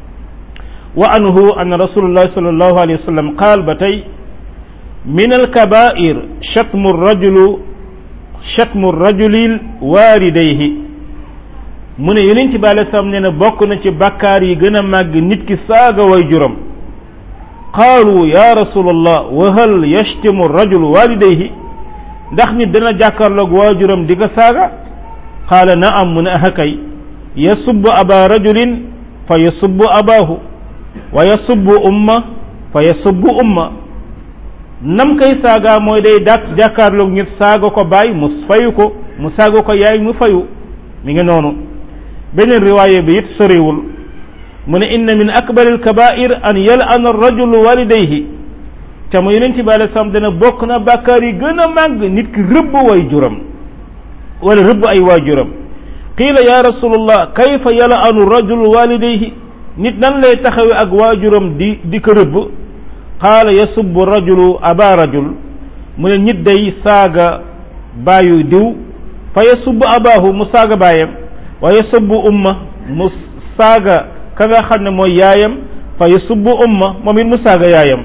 wa anhu an rasulullah sallallahu alayhi wa sallam qaal ba tey min alkabair shatmu rajulu shatmu rajulil waalidayhi mu ne yonent bi alei salaam nee na bokk na ci bakkaar yi gën a màgg nit ki saaga way juram qaalu ya rasulallah wa hal yashtimu rajulu waalidayhi ndax nit dana jàkkaarloog waajuram di ko saaga qaala naam mu ne aha kay yasubbu aba rajulin fa yasubbu abaahu wa yasubbu umma fa yasubbu umma nam kay saaga mooy day dàq jàkkaarloog nit saaga ko baay mu fayu ko mu saaga ko yaay mu fayu mi ngi noonu beneen riwaaye bi it soriwul mu ne inna min akbari alkabair an yal'ana arrajulu walidayhi te mu yonent bi alei salaam dana bokk na bàkkaar yi gën a màgg nit ki rëbb way juram wala rëbb ay waajuram qiila ya rasulullah kayfa yala anu rajul walidayhi nit nan lay taxawe ak waajuram di di ko rëbb qaala yasubbu rajulu aba rajul mu ne nit day saaga baayu diw fa yasubbu abaahu mu saaga baayam wa yasubbu umma mu saaga ka nga xam ne mooy yaayam fa yasubbu umma moom it mu saaga yaayam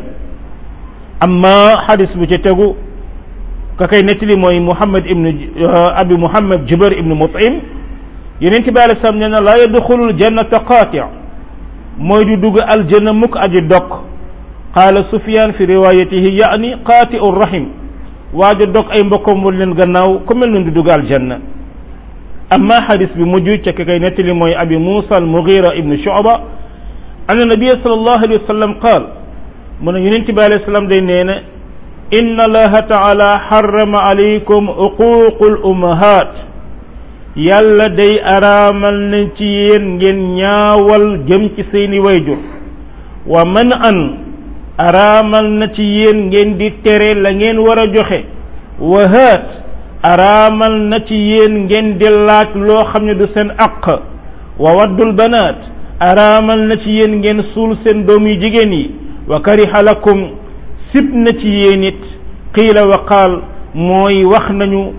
amma xadis bu ci tegu ka kay nettali mooy muhammad ibnu abi muhammad jubair ibnu mutim yeneen bi alei salaam nee na laa yadxulul jannata qaati mooy du dugg aljanna mukk aji dokk qaala sufyan fi riwayatihi yaani qaati ur rahim waaja dog ay mbokkam wal leen gannaaw ku mel noonu du dugg aljanna amma xadis bi mujj ca ka kay nettali mooy abi musa al mugira ibnu shuba anna nabia sallallahu alayhi wa sallam qaal mu ne yonent bi alayhi salaam day nee na inna allaha taala xarama alaykum uququl ummahat yàlla day araamal na ci yéen ngeen ñaawal jëm ci seeni wayjur wa man an araamal na ci yéen ngeen di tere la ngeen war a joxe wa haat araamal na ci yéen ngeen di laaj loo xam ne du seen aq wa waddul banaat araamal na ci yéen ngeen suul seen doom yu jigéen yi wa kariha lakum sib na ci yéen it qiila wa qaal mooy wax nañu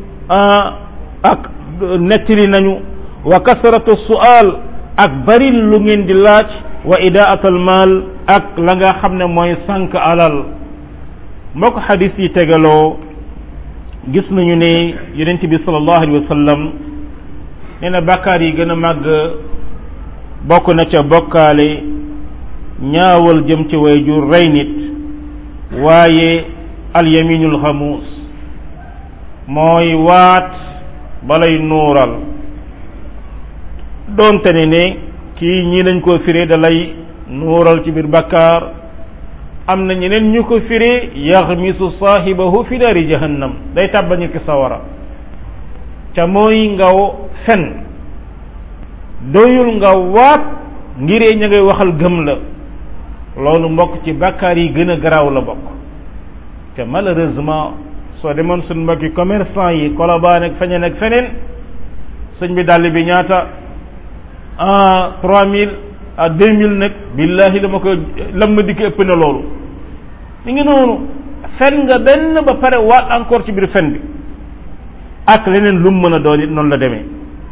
ak nettali nañu wa kasratu su'al ak bari lu ngeen di laaj wa idaatul maal ak la nga xam ne mooy sànq alal mbokk xadis yi tegaloo gis nañu ne yonent bi sallallahu alayhi wa sallam nee na bàkkaar yi gën a màgg bokk na ca bokkaale ñaawal jëm ci wayjur rey nit waaye alyaminul xamuus mooy waat balay nuural doonte ne ne kii ñii lañ ko firee da lay nuural ci biir bakkaar am na ñeneen ñu ko firee yaxmisu saahibahu fi naari jahannam day tàbbal nit ki sawara ca mooy nga fen doyul nga waat ngiree ña ngay waxal gëm la loolu mbokk ci bakkaar yi gën a garaaw la bokk te malheureusement soo demoon suñ mbokki commerçant yi kolobaan ak feneen ak feneen sëñ bi dàll bi ñaata ah trois mille à deux mille nag billahi dama ko lam ma dikk ëpp na loolu mi ngi noonu fen nga benn ba pare waat encore ci biir fen bi ak leneen lu mu mën a doon it noonu la demee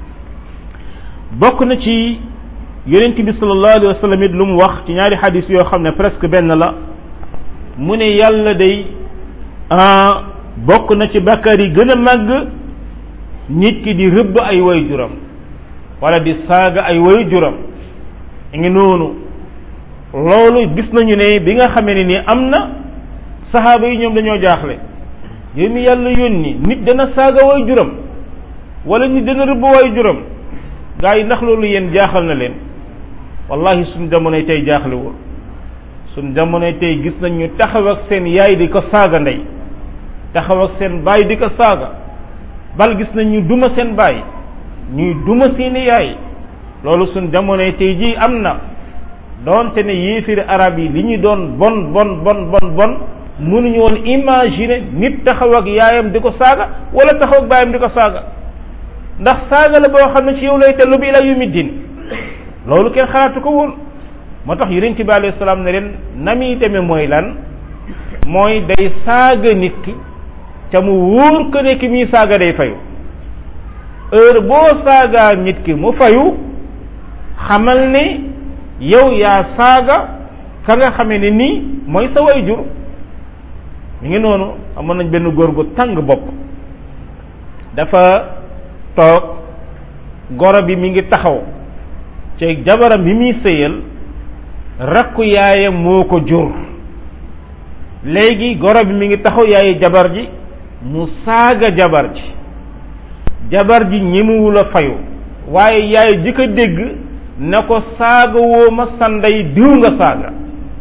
bokk na ci yonent bi sallallahu alayhi wa sallam it lu mu wax ci ñaari xadis yoo xam ne presque benn la mu ne yàlla day ah bokk na ci bàkkaar yi gën a màgg nit ki di rëbb ay way juram wala di saaga ay way juram ngi noonu loolu gis nañu ne bi nga xamee ne ni am na saxaaba yi ñoom dañoo jaaxle yow mi yàlla yónni nit dana saaga way juram wala nit dana rëbb way juram gaa yi ndax loolu yéen jaaxal na leen wallahi suñ jamonoy tey jaaxlewul suñ jamonoy tey gis nañ ñu taxaw ak seen yaay di ko saaga ndey taxaw ak seen baay di ko saaga bal gis nañ ñu duma seen baay ñuy duma seeni yaay loolu suñ jamonoy tey jii am na doonte ne yéefiri arab yi li ñu doon bon bon bon bon bon mënuñu woon imaginer nit taxaw ak yaayam di ko saaga wala taxaw ak baayam di ko saaga ndax saaga la boo xam ne ci yow lay tellu bi ila yawmi din loolu kenn xalaatu ko woon moo tax yonent bi alayhi salaam ne leen na muy demee mooy lan mooy day saaga nit ki ca mu wóor ko ne ki muy saaga day fayu heure boo saagaa nit ki mu fayu xamal ne yow yaa saaga ka nga xamee ne nii mooy sa way jur mi ngi noonu amoon nañ benn góor gu tàng bopp dafa toog goro bi mi ngi taxaw ci jabaram bi muy sëyal rakku yaayam moo ko jur léegi goro bi mi ngi taxaw yaayi jabar ji mu saaga jabar ji jabar ji ñemuwul a fayu waaye yaay ji ko dégg na ko saaga woo ma sanday diw nga saaga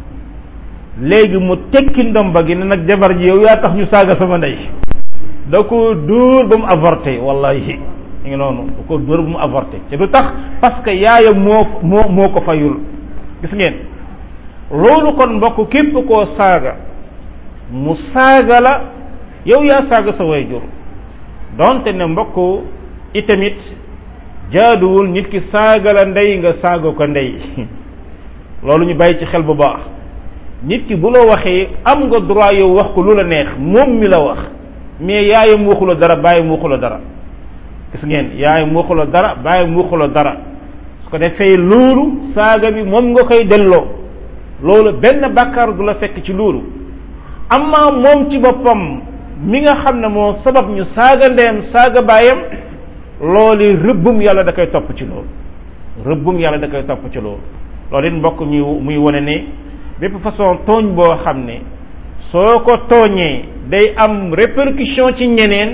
léegi mu tekki ndomba gi ne nag jabar ji yow yaa tax ñu saaga sama ndey da ko dóor ba mu avorté wallahi ngi noonu da ko dóor ba mu avorté te du tax parce que yaayam moo moo moo ko fayul gis ngeen loolu kon mbokk képp koo saaga mu saaga la yow yaa saaga sa way jur donte ne mbokk itamit jaaduwul nit ki saaga la ndey nga saaga ko ndey loolu ñu bàyyi ci xel bu baax nit ki bu la waxee am nga droit yow wax ko lu la neex moom mi la wax mais yaayam waxu la dara bàyyam waxu la dara gis ngeen yaayam waxu la dara bàyyam waxu la dara su ko defee loolu saaga bi moom nga koy delloo loolu benn bàkkaar du la fekk ci loolu amma moom ci boppam mi nga xam ne moo sabab ñu saaga ndeyam saaga baayam loolu rëbbum yàlla da koy topp ci loolu rëbbum yàlla da koy topp ci loolu loolu it mbokk ñu muy wane ne bépp façon tooñ boo xam ne soo ko tooñee day am répercussion ci ñeneen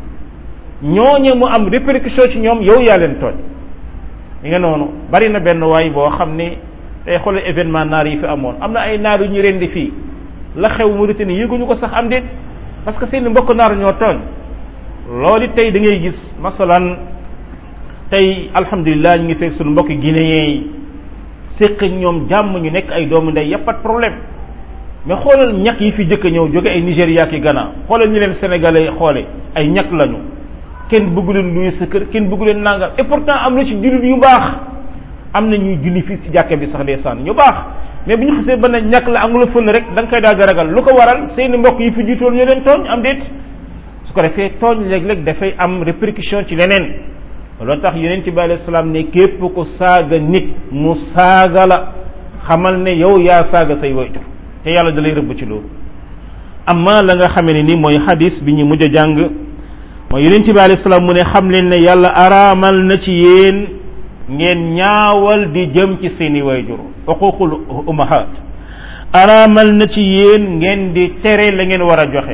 ñooñe mu am répercussion ci ñoom yow yaa leen tooñ li nga noonu bari na benn waay boo xam ne tey xoolal événement naar yi fi amoon am na ay naar yu ñu rendi fii la xew Mauritanie yëguñu ko sax am déet parce que seen mbokk naar ñoo tooñ loolu tey da ngay gis masalan tey alhamdulilah ñu ngi fekk suñu mbokki guinéen yi séq ñoom jàmm ñu nekk ay doomu ndey yëpp pas de problème mais xoolal ñàkk yi fi jëkk ñëw jóge ay Nigéria ki Ghana xoolal ñu leen sénégalais xoole ay ñàkk lañu kenn bëggu leen luy sa kër kenn bëggu leen nangam et pourtant am na ci jullit yu baax am na ñuy julli fii ci jàkka bi sax ndeysaan ñu baax mais bu ñu xasee ba ne ñàkk la angula fël rek da nga koy daal di ragal lu ko waral seeni mbokk yi fi jiitoon ñu leen tooñ am déet su ko defee tooñ léeg-léeg dafay am répercussion ci leneen loolu tax yonent bi alayhi salaam ne képp ku saaga nit mu saaga la xamal ne yow yaa saaga say wayjur te yàlla da lay rëbb ci loolu amma la nga xamee ne ni mooy xadis bi ñu mujj a jàng mooy yonent bi alayhi salaam mu ne xam leen ne yàlla araamal na ci yéen ngeen ñaawal di jëm ci seeni wayjur uququl umahat araamal na ci yéen ngeen di tere la ngeen war a joxe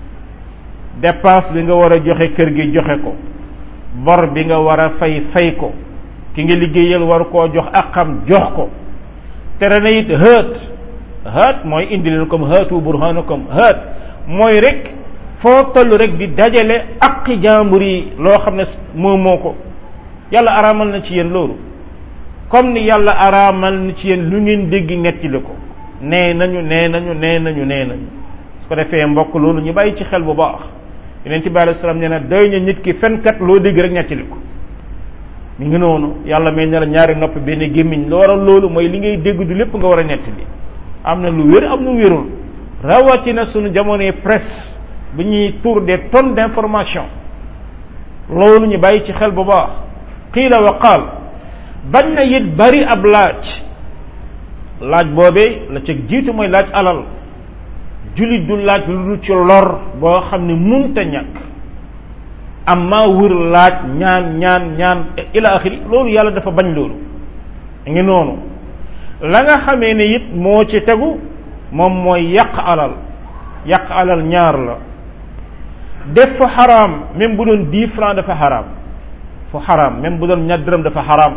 dépense bi nga war a joxe kër gi joxe ko bor bi nga war a fay fay ko ki nga liggéeyal war koo jox akam jox ko tere na it hët hët mooy indi leen comme hëtu burhanakum hët mooy rek foo toll rek di dajale aqi jàmbur yi loo xam ne moo moo ko yàlla araamal na ci yéen loolu comme ni yàlla araamal na ci yéen lu ngeen dégg nettali ko nee nañu nee nañu nee nañu nee nañu su ko defee mbokk loolu ñu bàyyi ci xel bu baax yeneen ci bàyyi salaam nee na doy na nit ki fenkat loo dégg rek nettali ko mi ngi noonu yàlla may ne la ñaari nopp benn gémmiñ lu waral loolu mooy li ngay dégg du lépp nga war a nettali am na lu wér am lu wérul rawatina suñu jamonoy presse bu ñuy tour des tonnes d'information loolu ñu bàyyi ci xel bu baax qiila wa qaal bañ na it bari ab laaj laaj boobee la ca jiitu mooy laaj alal jullit du laaj lu dul ci lor boo xam ne munta ñàkk amma wër laaj ñaan ñaan ñaan ila axiri loolu yàlla dafa bañ loolu ngi noonu la nga xamee ne it moo ci tegu moom mooy yàq alal yàq alal ñaar la def fa xaraam même bu doon dix francs dafa xaraam fu xaraam même bu doon ñaar dërëm dafa xaraam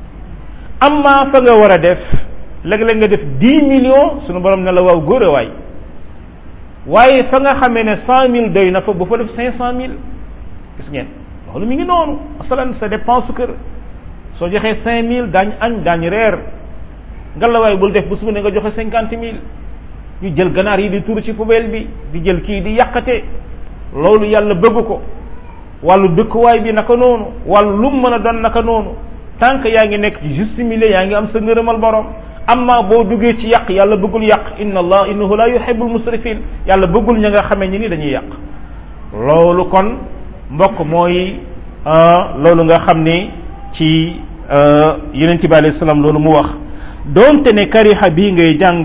amma fa nga war a def léeg-léeg nga def dix millions sunu borom ne la waaw góor a waay waaye fa nga xamee ne cent mille doy na fa bu fa def cinq cent mille gis ngeen loolu mi ngi noonu masalan sa dépense kër soo joxee cinq mille daañ añ daañ reer nga la waay bul def bu suba ne nga joxe cinquante mille ñu jël ganaar yi di tuur ci poubelle bi di jël kii di yàqate loolu yàlla bëgg ko wàllu dëkkuwaay bi naka noonu wàllu lu mu mën a doon naka noonu tant que yaa ngi nekk ci juste milieu yaa ngi am sa ngërëmal borom amma boo duggee ci yàq yàlla bëggul yàq inna allah innahu la yuhibbul musrifin yàlla bëggul ña nga xamee ñi ni dañuy yàq loolu kon mbokk mooy loolu nga xam ne ci yeneen bi alayhi salaam loolu mu wax doonte ne kariha bii ngay jàng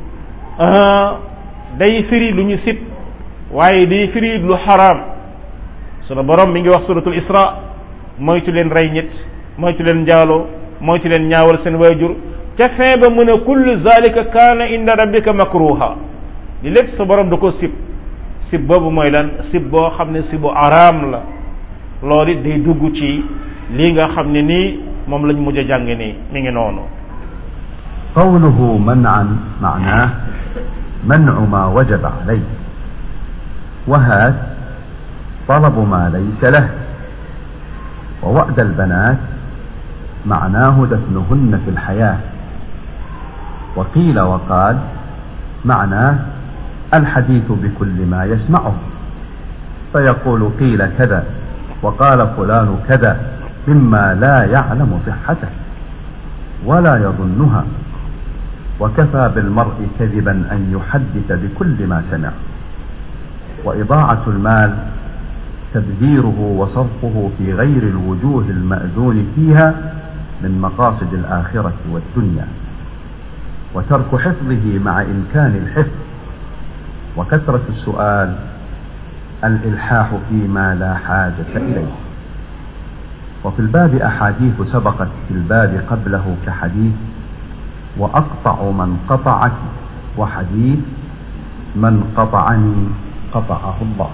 day firi lu ñu sib waaye day firi lu xaraam sunu borom mi ngi wax suratul isra moytu leen rey nit moytu leen njaaloo moytu leen ñaawal seen waajur ca fin ba mu ne kullu zalika kaana inda rabbika makruha li lépp sa borom da ko sib sib boobu mooy lan sib boo xam ne sibu araam la loolu it day dugg ci lii nga xam ne nii moom lañ mujj a jàng nii mi ngi noonu قوله منعا معناه منع ما وجب عليه وهات طلب ما ليس له ووأد البنات معناه دفنهن في الحياة وقيل وقال معناه الحديث بكل ما يسمعه فيقول قيل كذا وقال فلان كذا مما لا يعلم صحته ولا يظنها وكفى بالمرء كذبا ان يحدث بكل ما سمع واضاعه المال تبذيره وصرفه في غير الوجوه الماذون فيها من مقاصد الاخره والدنيا وترك حفظه مع امكان الحفظ وكثره السؤال الالحاح فيما لا حاجه اليه وفي الباب احاديث سبقت في الباب قبله كحديث واقطع من قطعك وحديث من قطعني قطعه الله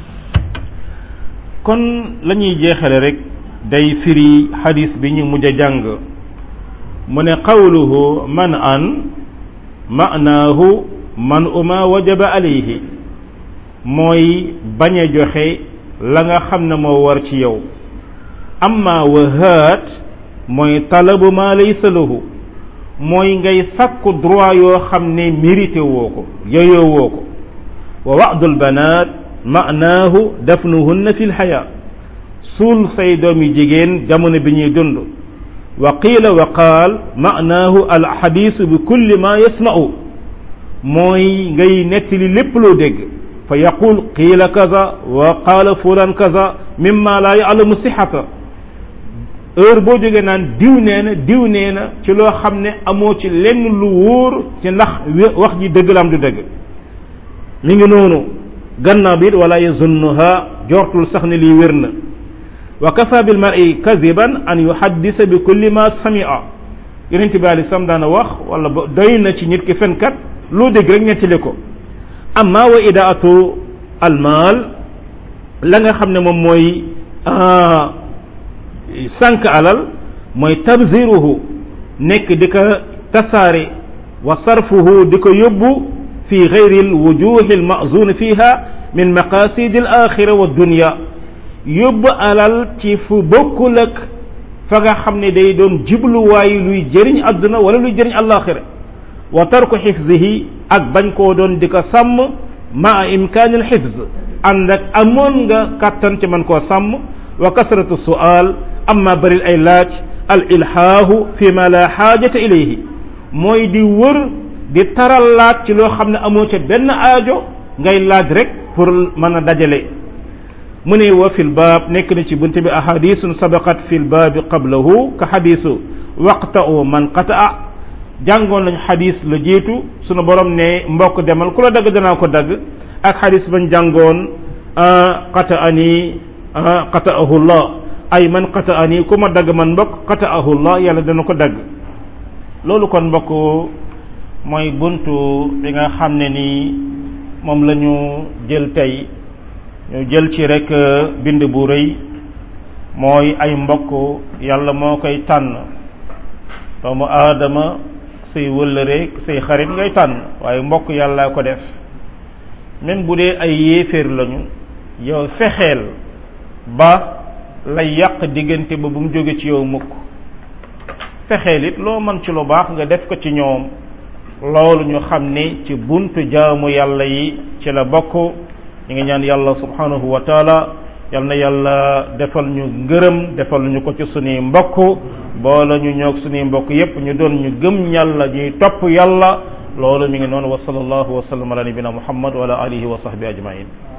kon la ñuy jeexale rek day firi xadis bi ñu mujj a jàng mu ne qawluhu man an ma'naahu man uma wajaba alayhi mooy bañ a joxe la nga xam ne moo war ci yow amma wahaat mooy talabu ma laysa lahu mooy ngay sakku droit yoo xam ne mérité woo ko yoyoo woo ko wa wa'dul banaat ma'naahu dafnuhunna fi lxayaa suul say doomi jigéen jamono bi ñuy dund wa qiila wa qaal ma'naahu al xadiisu bi kulli ma yasma'u mooy ngay nettali lépp loo dégg fa yaqul qiila kaza wa qaala fulan kaza mimma laa ya'lamu sixata heure boo jógee naan diw nee na diw nee na ci loo xam ne amoo ci lenn lu wóor ci ndax wax ji dëgg la am du dëgg mi ngi noonu gannaaw bi it wala yazunnuha jortul sax ne lii wér na wa kafa bil mar'i kadiban an yuhaddisa bi kulli ma sami'a yonent bi alei sam daana wax wala ba doy na ci nit ki fenkat loo dégg rek nettali ko amma wa idaatu almaal la nga xam ne moom mooy sànq alal mooy tabziruhu nekk di ko tasaare wa sarfuhu di ko yóbbu fi gayri alwujuhi almazun fiha min maqasidi alaxira wa dunya yóbbu alal ci fu bokkul ak fa nga xam ne day doon jubluwaay luy jëriñ àdduna wala luy jëriñ alaxira wa tarku xifzihi ak bañ koo doon di ko sàmm maa imkaani alxifz ànd ak amoon nga kàttan ci man koo sàmm wa kasratu sual amma baril ay laaj al ilhaahu fi ma la xaajata ilayhi mooy di wër di taral laaj ci loo xam ne amoo ca benn aajo ngay laaj rek pour mën a dajale mu ne wa fil baab nekk na ci bunte bi ahadisun sabaqat fil baabi qablahu ka xadisu waqta'u man qata'a jàngoon nañ xadis la jiitu sunu borom ne mbokk demal ku la dagg danaa ko dagg ak xadis bañ jàngoon qata'ani qata'ahu llah ay man qata'ani ku ma dagg man mbokk qata'ahu llah yàlla dana ko dagg loolu kon mbokk mooy buntu bi nga xam ne nii moom la ñu jël tey ñu jël ci rek bind bu rëy mooy ay mbokk yàlla moo koy tànn doomu aadama say wëllëreek say xarit ngay tànn waaye mbokk yàlla ko def même bu dee ay yéeféer lañu yow fexeel ba lay yàq diggante ba bu mu jóge ci yow mukk fexeel it loo mën ci lu baax nga def ko ci ñoom loolu ñu xam ni ci buntu jaamu yàlla yi ci la bokk ñu ngi ñaan yàlla subhanahu wa taala yal na yàlla defal ñu ngërëm defal ñu ko ci sunuy mbokk boole ñu ñoog sunuy mbokk yépp ñu doon ñu gëm yàlla ñuy topp yàlla loolu mi ngi noonu wa sallallahu wa sallam ala nabina muhammad wa ala alihi wa sahbi ajmain